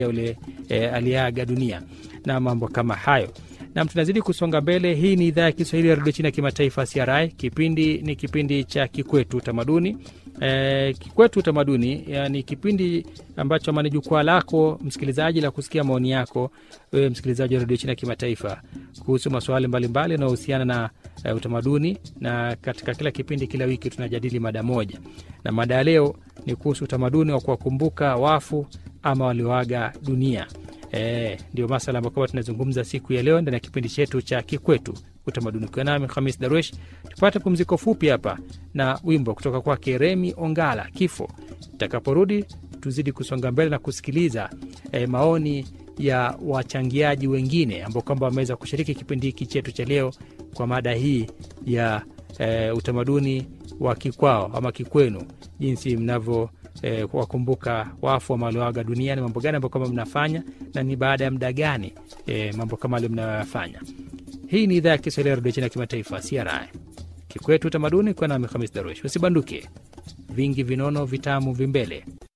yule e, aliaga dunia na mambo kama hayo. Nam, tunazidi kusonga mbele. Hii ni idhaa ya Kiswahili ya redio China ya kimataifa CRI. Kipindi ni kipindi cha Kikwetu Utamaduni. E, Kikwetu Utamaduni ni kipindi ambacho ama ni jukwaa lako msikilizaji la kusikia maoni yako wewe msikilizaji wa redio China ya kimataifa kuhusu masuala mbalimbali yanayohusiana na e, utamaduni, na katika kila kipindi, kila wiki tunajadili mada moja, na mada ya leo ni kuhusu utamaduni wa kuwakumbuka wafu ama walioaga dunia. E, ndio masala ambayo kama tunazungumza siku ya leo ndani ya kipindi chetu cha Kikwetu Utamaduni, ukiwa nami Hamis Darwesh. Tupate pumziko fupi hapa na wimbo kutoka kwake Remi Ongala, Kifo. Tutakaporudi tuzidi kusonga mbele na kusikiliza e, maoni ya wachangiaji wengine ambao kwamba wameweza kushiriki kipindi hiki chetu cha leo kwa mada hii ya e, utamaduni wa kikwao ama kikwenu, jinsi mnavyo E, wakumbuka wafu ama walioaga duniani, mambo gani ambayo kama mnafanya na ni baada ya muda gani e, mambo kama alio mnayoyafanya. Hii ni idhaa ya Kiswahili ya redio China ya kimataifa CRI, Kikwetu Utamaduni, kwa nami Hamis Darush. Usibanduke, vingi vinono vitamu vimbele.